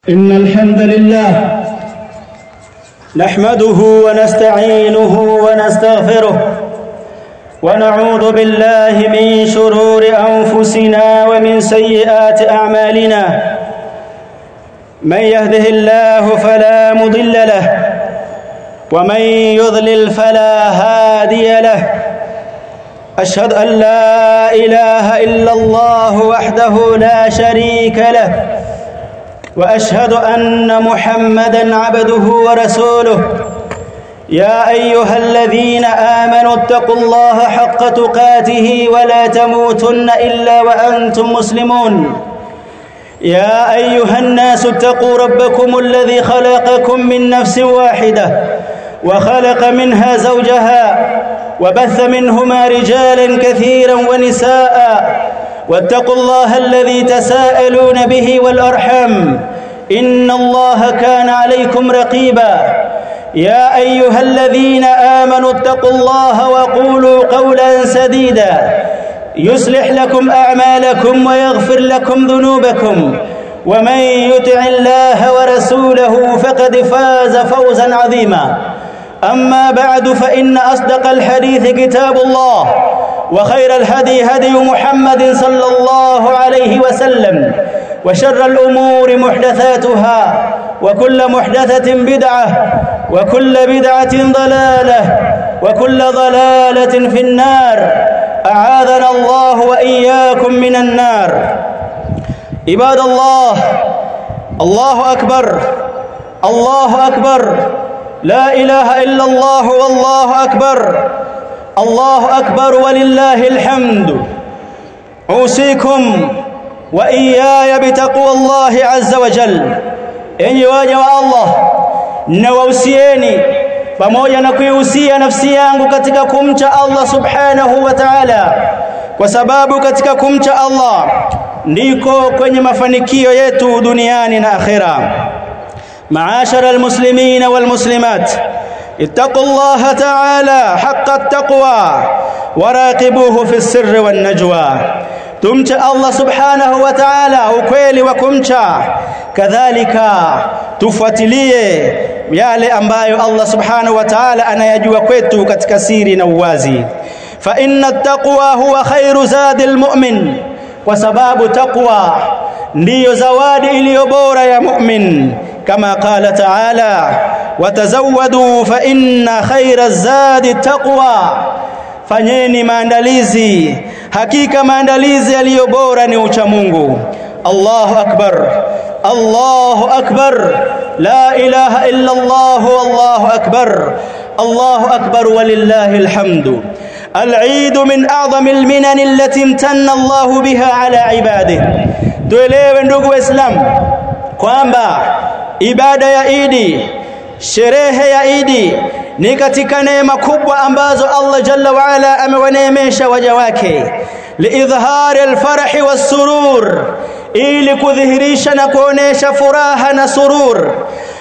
إن الحمد لله نحمده ونستعينه ونستغفره ونعوذ بالله من شرور أنفسنا ومن سيئات أعمالنا من يهده الله فلا مضل له ومن يضلل فلا هادي له أشهد أن لا إله إلا الله وحده لا شريك له واشهد ان محمدا عبده ورسوله يا ايها الذين امنوا اتقوا الله حق تقاته ولا تموتن الا وانتم مسلمون يا ايها الناس اتقوا ربكم الذي خلقكم من نفس واحده وخلق منها زوجها وبث منهما رجالا كثيرا ونساء واتقوا الله الذي تساءلون به والارحام ان الله كان عليكم رقيبا يا ايها الذين امنوا اتقوا الله وقولوا قولا سديدا يصلح لكم اعمالكم ويغفر لكم ذنوبكم ومن يطع الله ورسوله فقد فاز فوزا عظيما اما بعد فان اصدق الحديث كتاب الله وخير الهدي هدي محمد صلى الله عليه وسلم وشر الأمور محدثاتها وكل محدثة بدعة وكل بدعة ضلالة وكل ضلالة في النار أعاذنا الله وإياكم من النار عباد الله الله أكبر الله أكبر لا إله إلا الله والله أكبر الله أكبر ولله الحمد أوصيكم وإياي بتقوى الله عز وجل enyi waja wa Allah nawausieni pamoja na kuihusia nafsi yangu katika kumcha Allah subhanahu wa ta'ala kwa sababu katika kumcha Allah ndiko kwenye mafanikio yetu duniani na akhera maashara almuslimina walmuslimat اتقوا الله تعالى حق التقوى وراقبوه في السر والنجوى tumche Allah subhanahu wa ta'ala ukweli wa kumcha kadhalika tufuatilie yale ambayo Allah subhanahu wa ta'ala anayajua kwetu katika siri na uwazi fa inna taqwa huwa khairu zadil mu'min kwa sababu taqwa ndiyo zawadi iliyo bora ya mu'min kama qala ta'ala watazawwadu fa inna khaira zadi taqwa fanyeni maandalizi hakika maandalizi yaliyo bora ni ucha Mungu Allahu akbar Allahu akbar la ilaha illa Allah wallahu akbar Allahu akbar walillahi alhamdu العيد من أعظم المنن التي امتن الله بها على عباده tuelewe ndugu waislamu kwamba ibada ya Idi sherehe ya Idi ni katika neema kubwa ambazo Allah Jalla wa Ala amewaneemesha waja wake liidhhari alfarhi wassurur ili kudhihirisha na kuonesha furaha na surur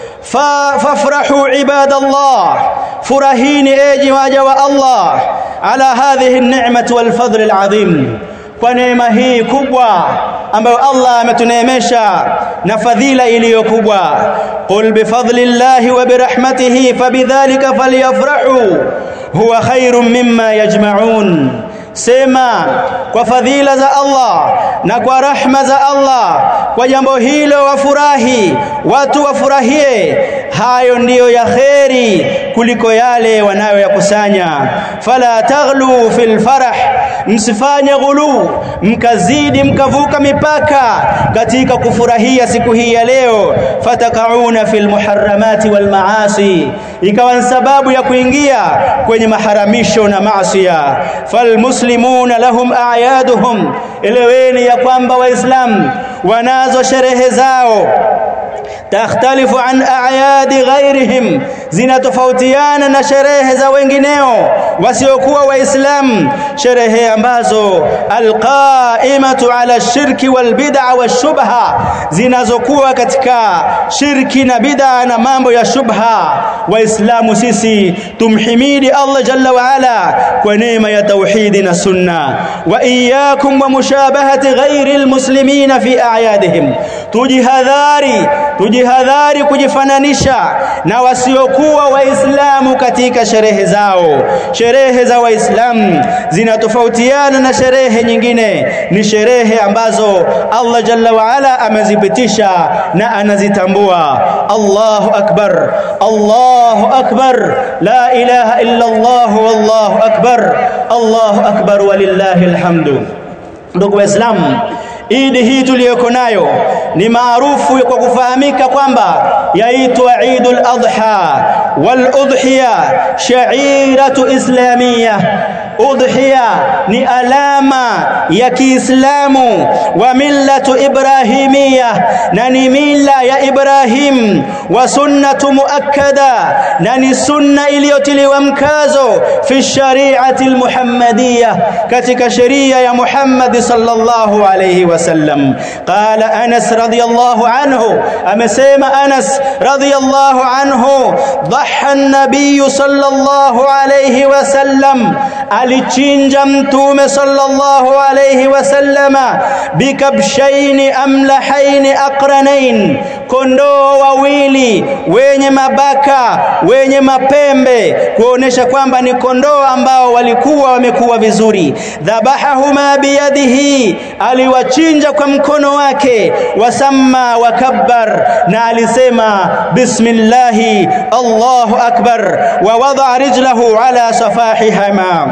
fafrahu ibadallah furahini eji waja wa Allah ala hadhihi an-ni'mati wal fadl al-azim kwa neema hii kubwa ambayo Allah ametuneemesha na fadhila iliyo kubwa qul bifadlillahi wa birahmatihi fabidhalika falyafrahu huwa khairum mimma yajma'un sema kwa fadhila za Allah na kwa rahma za Allah kwa jambo hilo wafurahi watu wafurahie hayo ndiyo ya kheri kuliko yale wanayoyakusanya fala taghlu fil farah msifanye ghulu mkazidi mkavuka mipaka katika kufurahia siku hii ya leo fatakauna fil muharramati wal maasi ikawa ni sababu ya kuingia kwenye maharamisho na maasiya fal muslimuna lahum a'yaduhum eleweni ya kwamba waislamu wanazo sherehe zao takhtalifu an a'yadi ghairihim zinatofautiana na sherehe za wengineo wasiokuwa waislamu sherehe ambazo alqaimatu ala shirki wal bid'a washubha zinazokuwa katika shirki na bid'a na mambo ya shubha waislamu sisi tumhimidi Allah jalla wa ala kwa neema ya tauhidi na sunna wa iyyakum wa mushabahati ghairi almuslimina fi a'yadihim tujihadhari tujihadhari kujifananisha na wasiokuwa waislamu katika sherehe zao sherehe za waislamu zinatofautiana na sherehe nyingine ni sherehe ambazo Allah jalla wa ala amezipitisha na anazitambua Allahu akbar Allahu akbar la ilaha illa Allah wallahu akbar Allahu akbar walillahi alhamdu ndugu waislamu Idi hii tuliyoko nayo ni maarufu kwa kufahamika kwamba yaitwa Eidul Adha wal udhiya sha'iratu islamiyah udhiya ni alama ya Kiislamu wa millatu ibrahimia na ni mila ya Ibrahim wa sunnatu muakkada na ni sunna iliyotiliwa mkazo fi shari'ati almuhammadiyah katika sheria ya Muhammad sallallahu alayhi wasallam qala Anas radiyallahu anhu amesema Anas radiyallahu anhu dhaha an-nabiy sallallahu alayhi wasallam alichinja mtume sallallahu alayhi wasallama bikabshaini amlahaini aqranain kondoo wawili wenye mabaka wenye mapembe kuonesha kwamba ni kondoo ambao walikuwa wamekuwa vizuri dhabahahuma biyadihi aliwachinja kwa mkono wake wasamma wakabbar na alisema bismillahi Allahu akbar wa wada rijlahu ala safahihama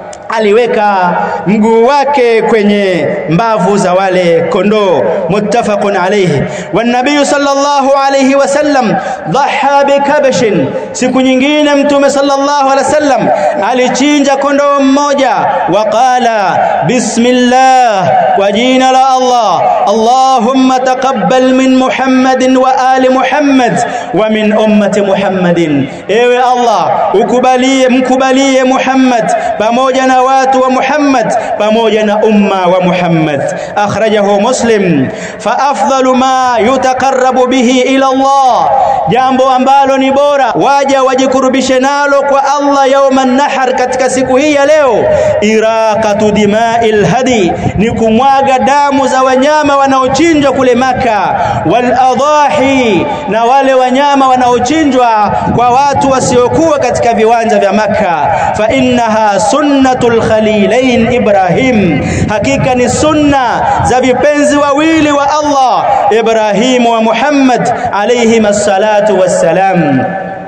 aliweka mguu wake kwenye mbavu za wale kondoo muttafaqun alayhi wan nabiy sallallahu alayhi wasallam dhaha bikabshin siku nyingine mtume sallallahu alayhi wasallam alichinja kondoo mmoja waqala bismillah kwa jina la Allah allahumma taqabbal min muhammadin wa ali muhammad wa min ummati muhammadin ewe Allah ukubalie mkubalie muhammad pamoja na watu wa Muhammad pamoja na umma wa Muhammad akhrajahu Muslim fa afdalu ma yutaqarrabu bihi ila Allah jambo ambalo ni bora waja wajikurubishe nalo kwa Allah yauma nahar katika siku hii ya leo iraqatu dima'il hadi ni kumwaga damu za wanyama wanaochinjwa kule maka wal adahi na wale wanyama wanaochinjwa kwa watu wasiokuwa katika viwanja vya maka fa innaha sunnatul khalilain Ibrahim hakika ni sunna za vipenzi wawili wa Allah Ibrahim wa Muhammad alayhi salatu wassalam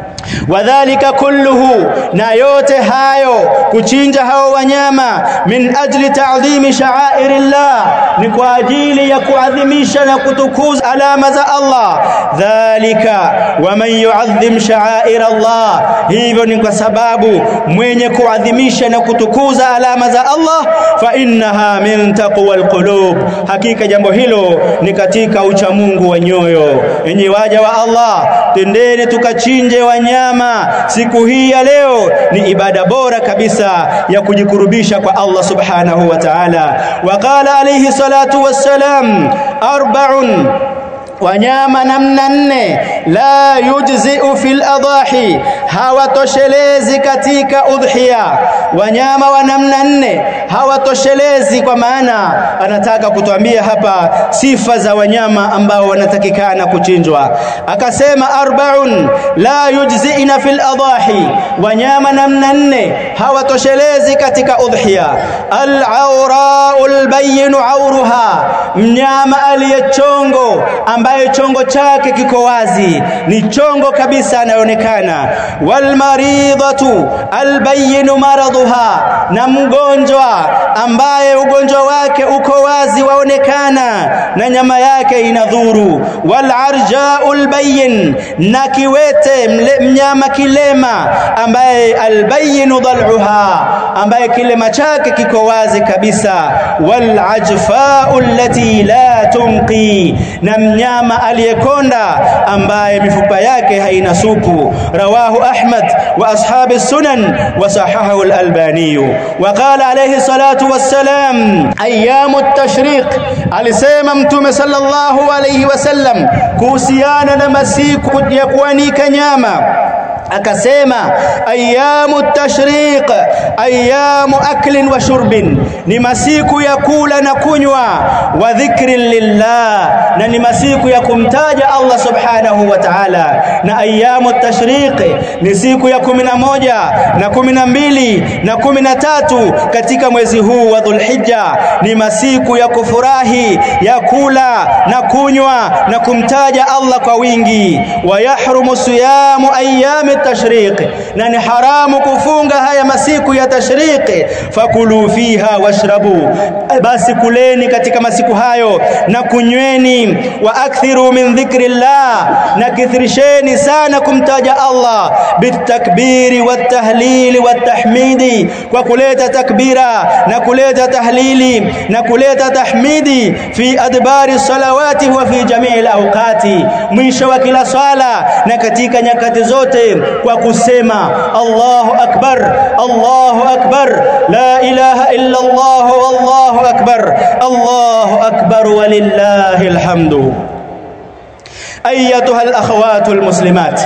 wadhālika kulluhu na yote hayo kuchinja hao wanyama min ajli ta'dhimi sha'airillah ni kwa ajili ya kuadhimisha na kutukuza alama za Allah dhalika wa man yu'adhim sha'airallah hivyo ni kwa sababu mwenye kuadhimisha na kutukuza alama za Allah fa innaha min taqwal qulub hakika jambo hilo ni katika uchamungu wa nyoyo enyi waja wa Allah tendeni tukachinje wanyama siku hii ya leo ni ibada bora kabisa ya kujikurubisha kwa Allah subhanahu wa ta'ala waqala alayhi salatu wassalam arba'un wanyama namna nne la yujzi'u fil adahi hawatoshelezi katika udhiya wanyama wa namna nne hawatoshelezi kwa maana anataka kutuambia hapa sifa za wanyama ambao wanatakikana kuchinjwa akasema arbaun la yujzi'na fil adahi wanyama namna nne hawatoshelezi katika udhiya al awra'ul bayyin awruha mnyama aliyechongo ambaye chongo chake kiko wazi ni chongo kabisa anaonekana wal maridatu albayyin maraduha na mgonjwa ambaye ugonjwa wake uko wazi waonekana na nyama yake inadhuru wal arjaul bayyin na kiwete mle, mnyama kilema ambaye albayyin dhal'uha ambaye kilema chake kiko wazi kabisa wal ajfa'u allati la tunqi na mnyama aliyekonda ambaye mifupa yake haina supu rawahu ahmad wa ashabi sunan wa sahahahu al-albani wa qala alayhi salatu wassalam ayamu at-tashriq alisema mtume sallallahu alayhi wasallam kuhusiana na masiku ya kuanika nyama akasema ayamu tashriq ayamu aklin wa shurbin ni masiku ya kula na kunywa wa dhikri lillah na ni masiku ya kumtaja Allah subhanahu wa ta'ala na ayamu tashriq ni siku ya kumi na moja na kumi na mbili na kumi na tatu katika mwezi huu wa Dhulhijja ni masiku ya kufurahi ya kula na kunywa na kumtaja Allah kwa wingi wa yahrumu siyamu ayami tashriq na ni haramu kufunga haya masiku ya tashriqi fakulu fiha washrabu basi kuleni katika masiku hayo na kunyweni wa akthiru min dhikrillah na kithirisheni sana kumtaja Allah bitakbiri watahlili watahmidi kwa kuleta takbira na kuleta tahlili na kuleta tahmidi fi adbari salawati wa fi jamii awqati mwisho wa kila swala na katika nyakati zote kwa kusema Allahu akbar Allahu akbar la ilaha illa Allah wallahu akbar Allahu akbar walillahi alhamdu ayatuha alakhawatu almuslimat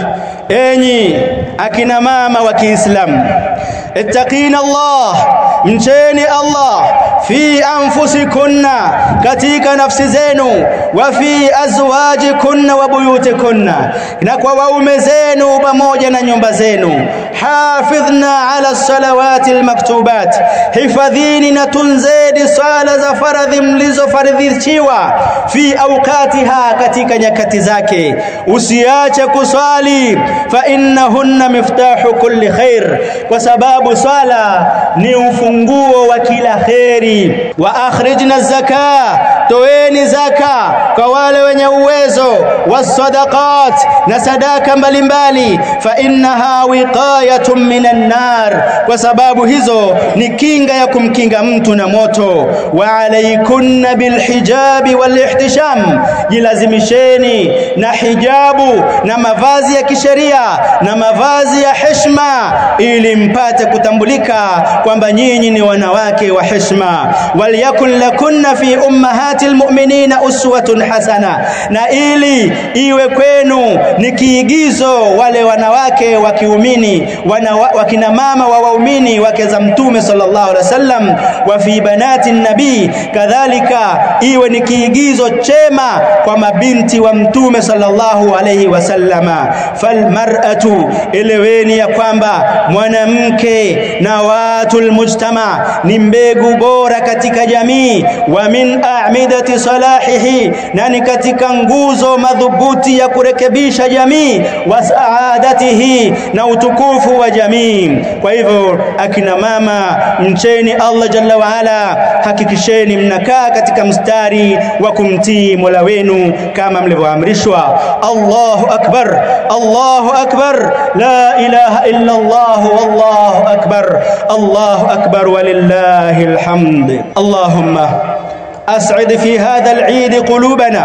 enyi akina mama wa Kiislamu ittaqina Allah mcheni Allah fi anfusikunna katika nafsi zenu wa fi azwajikunna wa buyutikunna na kwa waume zenu pamoja na nyumba zenu hafidhna ala salawati almaktubat hifadhini na tunzeni sala za faradhi mlizofaridhishiwa fi awqatiha katika nyakati zake usiache kuswali fa innahunna miftahu kulli khair kwa sababu swala ni ufunguo wa kila kheri wa akhrijna zaka toeni zaka kwa wale wenye uwezo wasadaqat na sadaka mbalimbali fa innaha wiqayatun minan nar kwa sababu hizo ni kinga ya kumkinga mtu na moto wa alaykunna bilhijabi walihtisham jilazimisheni na hijabu na mavazi ya kisheria na mavazi ya heshima ili mpate kutambulika kwamba nyinyi ni wanawake wa heshima waliyakun lakunna fi ummahati almu'minina uswatun hasana na ili iwe kwenu ni kiigizo wale wanawake wa kiumini wakina mama wa waumini wake za mtume sallallahu alaihi wasallam wa fi banati nabii kadhalika iwe ni kiigizo chema kwa mabinti wa mtume sallallahu alaihi wasallama falmar'atu eleweni ya kwamba mwanamke na watul mujtama ni mbegu bora katika jamii wa min a'midati salahihi na ni katika nguzo madhubuti ya kurekebisha jamii wa saadatihi na utukufu wa jamii kwa hivyo akina mama mcheni Allah jalla wa ala hakikisheni mnakaa katika mstari wa kumtii Mola wenu kama mlivyoamrishwa Allahu akbar Allahu akbar la ilaha illa Allah wallahu akbar Allahu akbar walillahi alhamd Allahumma أسعد في هذا العيد قلوبنا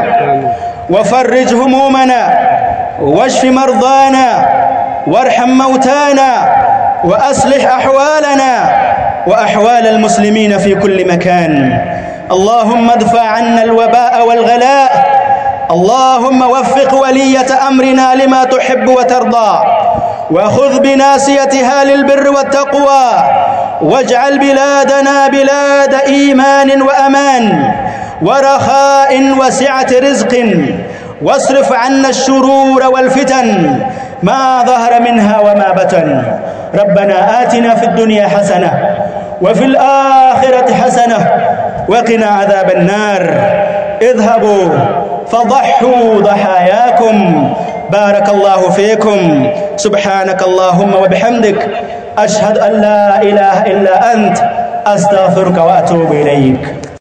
وفرج همومنا واشف مرضانا وارحم موتانا وأصلح أحوالنا وأحوال المسلمين في كل مكان اللهم ادفع عنا الوباء والغلاء اللهم وفق ولية أمرنا لما تحب وترضى وخذ بناسيتها للبر والتقوى واجعل بلادنا بلاد إيمان وأمان ورخاء وسعة رزق واصرف عنا الشرور والفتن ما ظهر منها وما بطن ربنا آتنا في الدنيا حسنة وفي الآخرة حسنة وقنا عذاب النار اذهبوا فضحوا ضحاياكم بارك الله فيكم سبحانك اللهم وبحمدك أشهد أن لا إله إلا أنت أستغفرك وأتوب إليك